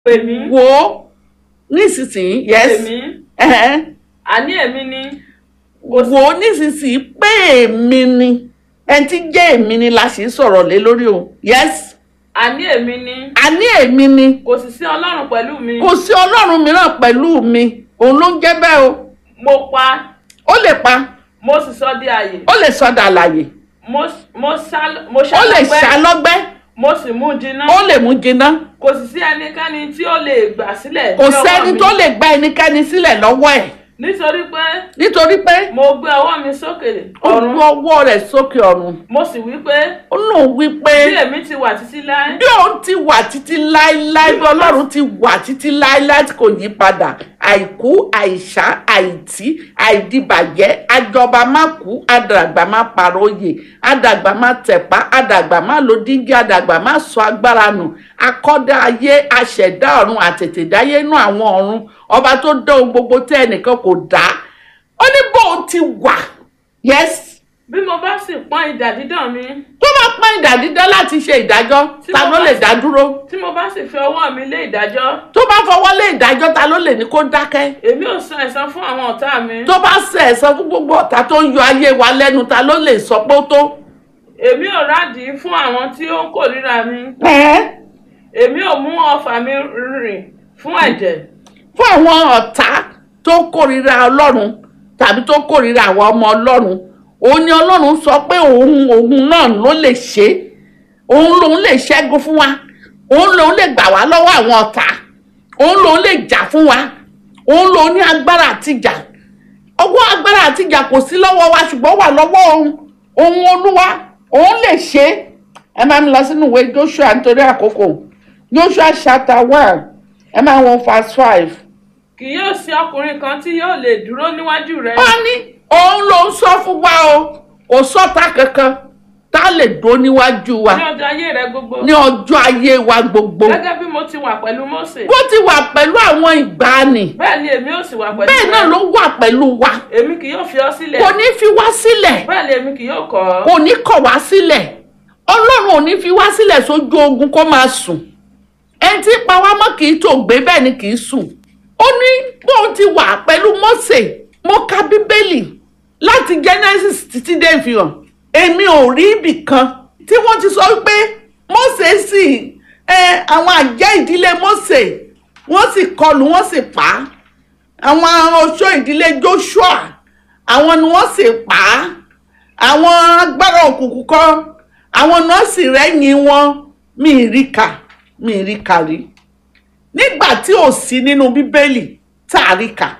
pè mí wò ó nísinsìnyí yes pè mí ẹ̀hẹ́n. àní èmi ni wò ó nísinsìnyí pé èmi ni ẹni tí jẹ́ èmi ni la sì ń sọ̀rọ̀ lé lórí o yes àní èmi ni àní èmi ni kò sì sí ọlọ́run pẹ̀lú mi kò sí ọlọ́run mìíràn pẹ̀lú mi òun ló ń jẹ́ bẹ́ẹ̀ o mo pa ó lè pa mo sì sọ di àyè ó lè sọdà àlàyé mo mo sá mo ó lè ṣàlọ́gbẹ́ ṣàlọ́gbẹ́ mo sì mú jiná ó lè mú jiná kò sì sí ẹnikẹ́ni tí ó lè gbà sílẹ̀ kò ní ọwọ́ sẹ́ni mi. tó lè gba ẹnikẹ́ni sílẹ̀ lọ́wọ́ ẹ̀ nítorí pé nítorí pé mo gbé ọwọ́ mi sókè ó ọ̀run gbọ́ ọwọ́ rẹ̀ sókè ọ̀run mo sì wí pé ó lóun wí pé bí èmi ti wà títí láé bí òun ti wà títí láéláé bí ọlọ́run ti wà títí láéláé tí kò yí padà àìkú àìsá àìtí àìdìbàjẹ́ àjọba má kú àdàgbà má paróyè àdàgbà má tẹ̀pá àdàgbà má lo dígí àdàgbà má sọ agbára nù akọ́dá ayé aṣẹ̀dá ọ̀run àtètèdáyé inú àwọn ọ̀run ọba tó dán ohun gbogbo tẹ́ ẹnìkan kò dá ó ní bóun ti wà yes bí mo bá sì pọ́n idà dídán mi tó bá pọ́n ìdá dídán láti ṣe ìdájọ́ Tí ta mo ló bá lè sì- dá dúró tí mo bá sì fi ọwọ́ mi lé ìdájọ́ tó bá fọwọ́ lé ìdájọ́ ta ló lè ní kó dákẹ́ èmi ò san ẹ̀san fún àwọn ọ̀tá mi tó bá ṣe ẹ̀san fún gbogbo ọ̀tá tó ń yọ ayé wa lẹ́nu ta ló lè sọ pé ó tó. èmi ò rádìí fún àwọn tí ó ń kórìíra mi Ẹ̀ẹ́, èmi ò mú ọfà mi rìn fún ẹ̀jẹ̀ fún àwọn ọ̀tá tó kórìíra ọlọ́run tàbí tó kórìíra àwọn ọmọ ọlọ́run òun ni ọlọ́run sọ pé òun òun náà ló lè ṣe é. òun lòun lè ṣẹ́gun fún wa òun lòun lè gbà wá lọ́wọ́ àwọn ọ̀tá òun lòun lè jà fún wa òun lòun ní agbára àtijà ọwọ́ agbára àtijà kò sí lọ́wọ́ wa ṣùgbọ́n wà lọ́wọ́ òun òun olúwa òun lè ṣe é ẹ máa ń lọ sínú ìwé joshua nítorí àkókò joshua chapter one ẹ máa wọn verse five kì yóò sí ọkùnrin kan tí yóò lè dúró níwájú rẹ ó ní òun ló ń sọ fún wa o kò sọ́ta kankan tá a lè dó níwájú wa ní ọjọ́ ayé rẹ gbogbo ní ọjọ́ ayé wa gbogbo gẹ́gẹ́ bí mo ti wà pẹ̀lú Mósè bó ti wà pẹ̀lú àwọn ìgbàanì bẹ́ẹ̀ ni èmi ò sì wà pẹ̀lú bẹ́ẹ̀ náà rẹ ló wà pẹ̀lú wa èmi kì yóò fi ọ́ sílẹ̀ kò ní fi wá sílẹ̀ bẹ́ẹ̀ ni èmi kì yóò kọ̀ ọ́ kò ní kọ̀ wá sílẹ̀ ọlọ́run ò ní fi wá sílẹ̀ sójú ogun kó máa sùn ẹni tí pa wá mọ́ kì í tó gbé bẹ́ẹ̀ ni kì í sùn ó ní bóun ti wà pẹ̀lú Mósè mo ka bíbélì láti Genesis títí dé ìfihàn èmi ò rí ibì kan tí wọ́n ti sọ pé Mósè sì ẹ àwọn àjẹ́ ìdílé Mósè wọ́n sì kọlù wọ́n sì pa á àwọn oṣó ìdílé Joshua àwọn ni wọ́n sì pa á àwọn agbára òkùnkùn kan àwọn nọ́ọ̀sì rẹ́yìn wọn mi ì rí kà mi ì rí kà rí nígbà tí ò sí nínú bíbélì tá a rí kà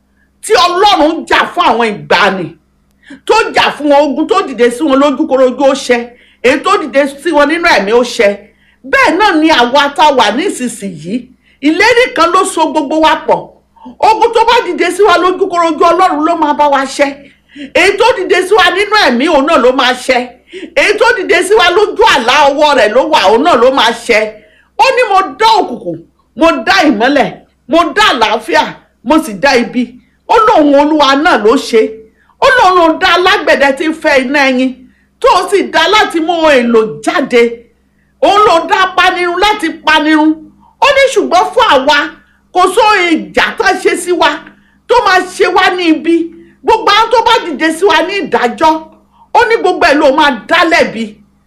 tí ọlọ́run jà fún àwọn ìgbàanì tó jà fún wọn ogun tó dìde sí wọn lójúkorojú ó ṣẹ èyí tó dìde sí wọn nínú ẹ̀mí ó ṣẹ bẹ́ẹ̀ náà ni àwa tá a wà nísinsìnyí ìlérí kan ló so gbogbo wa pọ̀ ogun tó bá dìde sí wa lójúkorojú ọlọ́run ló máa bá wa ṣẹ èyí tó dìde sí wa nínú ẹ̀mí òun náà ló máa ṣẹ èyí tó dìde sí wa lójú àlá ọwọ́ rẹ̀ ló wà òun náà ló máa ṣẹ ó ní mo dá òkùnkùn mo dá ìmọ́lẹ̀ mo dá àlàáfíà mo sì dá ibi ó lóun olúwa náà ló ṣe ó lóun ló dá alágbẹ̀dẹ tí ń fẹ́ iná ẹyin tó o sì dá láti mú ohun èlò jáde òun ló dá panirun láti panirun ó ní ṣùgbọ́n fún àwa kò sóhun ìjà tó ṣe sí wa tó máa ṣe wá ní ibi gbogbo àwọn tó bá dìde sí wa ní ìdájọ́ ó ní gbogbo ẹ̀ ló máa dá lẹ́bi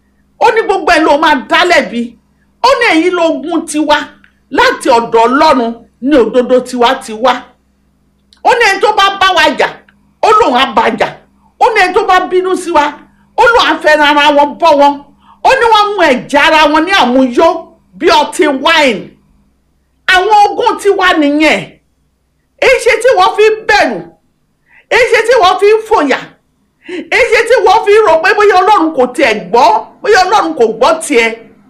ó ní gbogbo ẹ̀ ló máa dá lẹ́bi ó ní èyí lógún tiwa láti ọ̀dọ̀ ọlọ́run ní òdodo tiwa ti wá ó ní ẹni tó bá bá wa jà ó lóun á bá jà ó ní ẹni tó bá bínú sí wa ó lóun á fẹ́ràn ara wọn bọ́ wọn ó ní wọ́n mú ẹ̀jẹ̀ ara wọn ní àmúyó bí ọtí wáìnì àwọn ogún tiwa nìyẹn èyí ṣe tí wọ́n fi ń bẹ̀rù èyí ṣe tí wọ́n fi ń fòyà èyí ṣe tí wọ́n fi ń rò pé bóyá ọlọ́run kò tiẹ̀ gbọ́ bóyá ọlọ́run kò gbọ́ tiẹ̀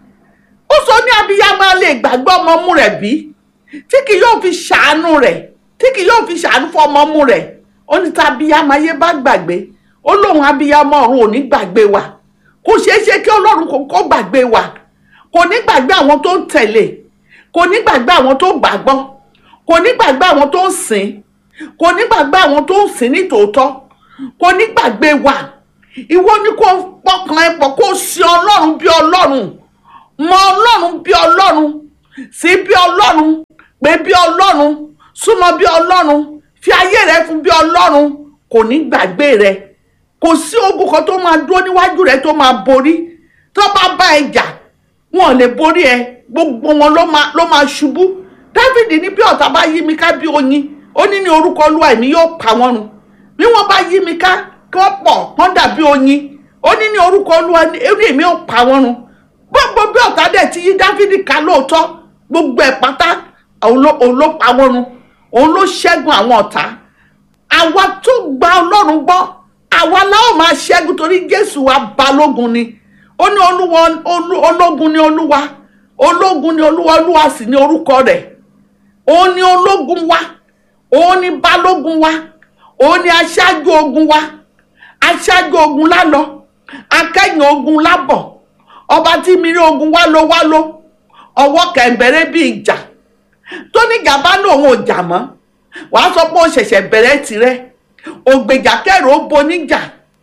ó sọ ní abiyamọ lè gbàgbọ́ ọmọ ọmú rẹ̀ bí tí kì yóò fi ṣàánú rẹ̀ tí kì yóò fi ṣàánú fún ọmọ ọmú rẹ̀ ó ní tá abiyamọ ayé bá gbàgbé ó lóun abiyamọ ọ̀run ò ní gbàgbé wa kò ṣeé ṣe kí ọlọ́run kò kó gbàgbé wa kò ní gbàgbé àwọn tó ń tẹ̀lé kò ní gbàgbé àwọn tó gbàgbọ́ kò ní gbàgbé àwọn tó ń sìn kò ní gbàgbé àwọn tó ń sìn ní tòótọ́ kò ní gbàgbé wa ìwọ ni kò pọkàn ẹ pọ̀ kó sin ọlọ́run bí ọlọ́run mọ ọlọ́run bí ọlọ́run sí bí ọlọ́run pé bí ọlọ́run súnmọ́ bí ọlọ́run fi ayé rẹ fún bí ọlọ́run kò ní gbàgbé rẹ kò sí ogun kan tó máa dúró níwájú rẹ tó máa borí tó bá bá ẹ jà wọn ò lè borí ẹ gbogbo wọn ló máa ló máa ṣubú dávidi ní bí ọ̀tá bá yí mi ká bí oyin ó ní ní orúkọ olúwa èmi yóò pa wọ́n run bí wọ́n bá yí mi ká kí wọ́n pọ̀ wọ́n dàbí oyin ó ní ní orúkọ olúwa èmi èmi yóò pa wọ́n run gbogbo bí ọ̀tá dẹ̀ ti yí dávidi ká lóòótọ́ gbogbo ẹ̀ pátá òun ló òun ló pa wọ́n run òun ló ṣẹ́gun àwọn ọ̀tá àwa tó gba ọlọ́run gbọ́ àwa láwọn máa ṣẹ́gun torí jésù wa balógun ni ó ní olúwa olú- ológun ni olúwa ológun ni olúwa olúwa sì ni orúkọ rẹ̀ òun ni ológun wa òun ni balógun wa òun ni aṣáájú ogun wa aṣáájú ogun lálọ akẹ́yìn ogun lábọ̀ ọba tí mìíràn ogun wá ló wá ló ọwọ́ kẹ̀ǹbẹ̀rẹ̀ bí ìjà tó ní gàba lòun ò jà mọ́ wàá sọ pé ó ṣẹ̀ṣẹ̀ bẹ̀rẹ̀ tirẹ̀ ògbèjà kẹrù ó boníjà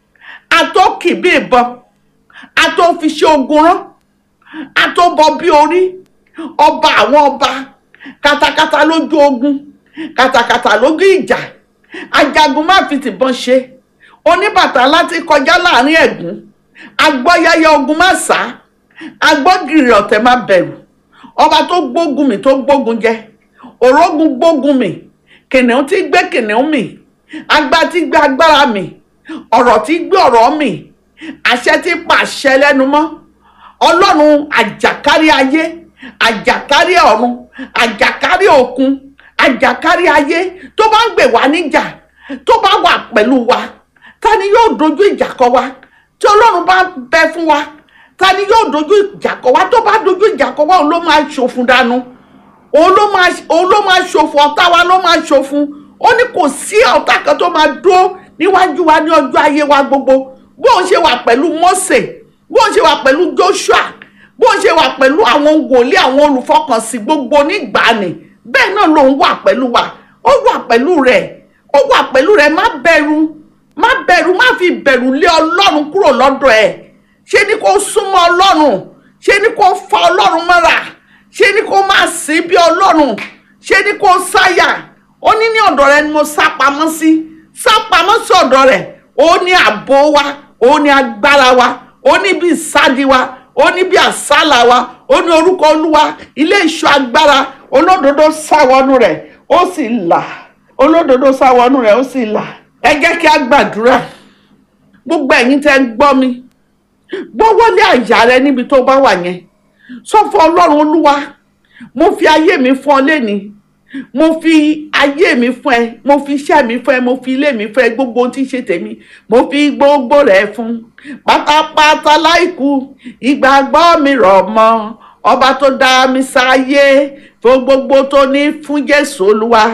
àtọ́kì bí ìbọn àtọ́fiṣẹ́ ogun rán àtọ́bọ bí orí ọba àwọn ọba katakata lójú ogun katakata lójú ìjà ajagun má fi tìbọn ṣe oníbàtà láti kọjá láàrin ẹ̀gún agbọ́yáyá ogun má sá agbọ́gìrì ọ̀tẹ̀ má bẹ̀rù ọba tó gbógun mi tó gbógun jẹ òrógun gbógun mi kìnìún tí gbé kìnìún mi agbá tí gbé agbára mi ọ̀rọ̀ tí gbé ọ̀rọ̀ mi àṣẹ tí pàṣẹ lẹ́nu mọ́ ọlọ́run àjàkárí ayé àjàkárí ọ̀run àjàkárí òkun àjàkárí ayé tó bá ń gbè wá níjà tó bá wà pẹ̀lú wa ta ni yóò dojú ìjà kọ wa tí ọlọ́run bá bẹ fún wa ta ni yóò dojú ìjà kọ wa tó bá dojú ìjà kọ wa òun ló máa ṣòfun dànù òun ló máa òun ló máa ṣòfò ọ̀tá wa ló máa ṣòfun ó ní kò sí ọ̀tá kan tó máa dúró níwájú wa ní ọjọ́ ayé wa gbogbo bó ń ṣe wà pẹ̀lú Mósè bó ń ṣe wà pẹ̀lú Joshua bó ń ṣe wà pẹ̀lú àwọn wòlíì àwọn olùfọkànsìn gbogbo nígbàanì bẹ́ẹ̀ náà ló ń wà pẹ̀lú wa ó wà pẹ̀lú rẹ̀ ó wà pẹ̀lú rẹ̀ má bẹ̀rù má bẹ̀rù má fi bẹ̀rù lé Ọlọ́run kúrò lọ́dọ̀ ẹ̀ ṣé ni kó súnmọ́ Ọlọ́run ṣé ni kó fa Ọlọ́run mọ́ra ṣé ni kó máa sìn bí Ọlọ́run ṣé ni kó sáyà ó ní ní ọ̀dọ̀ rẹ̀ ni mo sá pamọ́ sí sá pamọ́ sí ọ̀dọ̀ rẹ̀ ó ní ààbò wa ó ní agbára wa ó ní bí ìsádi wa ó ní bí àsálà wa ó ní orúkọ olúwa ilé ìṣọ́ agbára olódodo sáwọnú rẹ̀ ó sì là olódodo sáwọnú rẹ̀ ó sì là ẹ jẹ́ kí a gbàdúrà gbogbo ẹ̀yin tẹ́ ń gbọ́ mi gbọ́wọ́lé àyà rẹ níbi tó bá wà yẹn sọ fún ọlọ́run olúwa mo fi ayé mi fún ọ lẹ́ni mo fi ayé mi fún ẹ mo fi iṣẹ́ mi fún ẹ mo fi ilé mi fún ẹ gbogbo ohun tí ń ṣe tèmi mo fi gbogbo rẹ̀ fún pátápátá láìkú ìgbàgbọ́ mi rọ̀ mọ́ ọba tó dá mi sáyé fún gbogbo tó ní fún jésù olúwa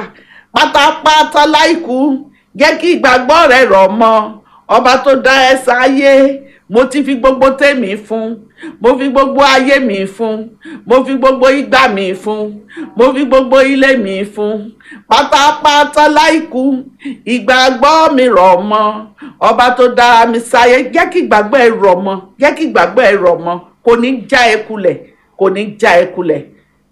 pátápátá láìkú jẹ́ kí ìgbàgbọ́ rẹ̀ rọ̀ mọ́ ọba tó dá ẹ sáyé mo ti fi gbogbo tèmi fún mo fi gbogbo ayé mi fún mo fi gbogbo ìgbà mi fún mo fi gbogbo ilé mi fún pátápátá láìkú ìgbàgbọ́ mi rọ̀ mọ́ ọba tó dá mi sáyé jẹ́ kí ìgbàgbọ́ ẹ rọ̀ mọ́ jẹ́ kí ìgbàgbọ́ ẹ rọ̀ mọ́ kò ní já ẹ kulẹ̀ kò ní já ẹ kulẹ̀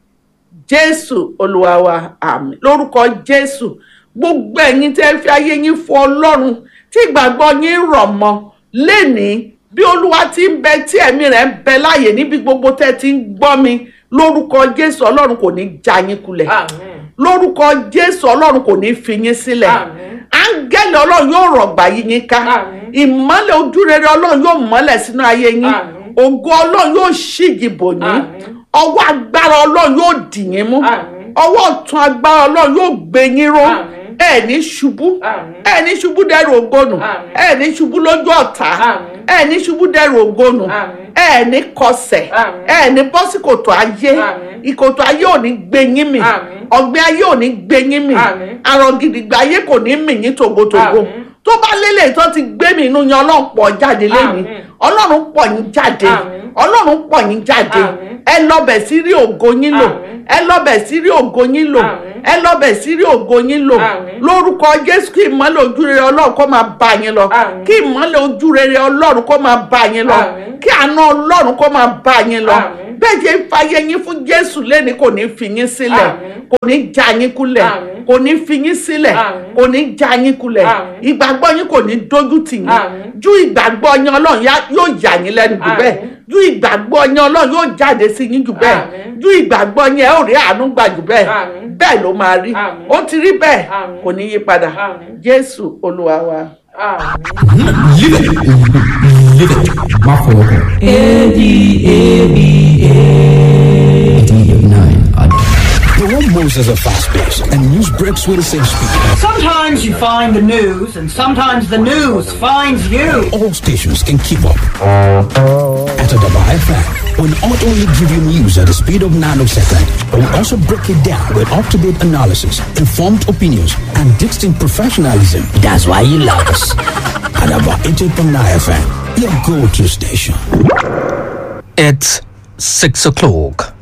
jésù olúwa wa àmín lórúkọ jésù gbogbo ẹ̀yin tẹ́ fi ayé yín fún ọlọ́run tí ìgbàgbọ́ yín rọ̀ mọ́ lénìí bí olúwa ti ń bẹ tí ẹ̀mí rẹ̀ ń bẹ láàyè níbi gbogbo tẹ́ ti ń gbọ́ mi lórúkọ jésù ọlọ́run kò ní já yín kulẹ̀ Àmín. lórúkọ jésù ọlọ́run kò ní fi yín sílẹ̀ Àmín. áńgẹ́lì ọlọ́run yóò rọ̀gbà yí yín ká Àmín. ìmọ́lẹ̀ ojúrere ọlọ́run yóò mọ́lẹ̀ sínú ayé yín Àmín. ògo ọlọ́run yóò ṣíji bò yín Àmín. ọwọ́ agbára ọlọ́run yóò dì yín mú Àmín. ọwọ́ ọ̀tún agbára ọlọ́run yóò gbé yín ró Àmín. ẹ ní ṣubú Àmín. ẹ ní ṣubú dẹrù ògónù Àmín. ẹ ní ṣubú lójú ọ̀tá Àmín. ẹ ní ṣubú dẹrù ògónù Àmín. ẹ ní kọsẹ̀ Àmín. ẹ ní bọ́ sí kòtò ayé Àmín. ìkòtò ayé ò ní gbé yín mì Àmín. ọ̀gbìn ayé ò ní gbé yín mì Àmín. àrọ̀ gidigba ayé kò ní mì yín tògótògó Àmín. tó bá lélẹ̀ tó ti gbé mi inú yan ọlọ́run pọ̀ jáde lẹ́yìn Àmín. ọlọ́run pọ̀ yín jáde Àmín. ọlọ́run pọ̀ yín jáde Àmín. ẹ lọ́bẹ̀ sí rí ògo yín lò Àmín. ẹ lọ́bẹ̀ sí rí ògo yín lò Àmín. ẹ lọ́bẹ̀ sí rí ògo yín lò Àmín. lórúkọ jésù kí ìmọ́lẹ̀ ojú rere ọlọ́run kó máa bá yín lọ Àmín. kí ìmọ́lẹ̀ ojú rere ọlọ́run kó máa bá yín lọ Àmín. kí àánú ọlọ́run kó máa bá yín lọ Àmín. bẹ́ẹ̀ ṣe ń fàyè yín fún jésù lẹ́ni kò ní fi yín sílẹ̀ Àmín. kò ní já yín kulẹ̀ Àmín. kò ní fi yín sílẹ̀ Àmín. kò ní já yín kulẹ̀ Àmín. ìgbàgbọ́ yín kò ní dójú tì yín Àmín. ju ìgbàgbọ́ yín ọlọ́run yá- yóò yà yín lẹ́nu jù bẹ́ẹ̀ Àmín. ju ìgbàgbọ́ yín ọlọ́run yóò jáde sí yín jù bẹ́ẹ̀ Àmín. ju ìgbàgbọ́ yín ẹ ó rí àánú gbà jù bẹ́ẹ̀ Àmín. bẹ́ẹ̀ ló máa rí Àmín. ó ti rí bẹ́ẹ̀ Àmín. kò ní yí padà Àmín. jésù olúwa wa. àmín. Live it. Live it. My father. The one Moses are fast paced and news breaks with the same speed. Sometimes you find the news, and sometimes the news finds you. All stations can keep up. At Adaba FM, we'll not only give you news at the speed of nanosecond, but we'll also break it down with up-to-date analysis, informed opinions, and distinct professionalism. That's why you love us. Adaba 88.9 FM, your go-to station. It's 6 o'clock.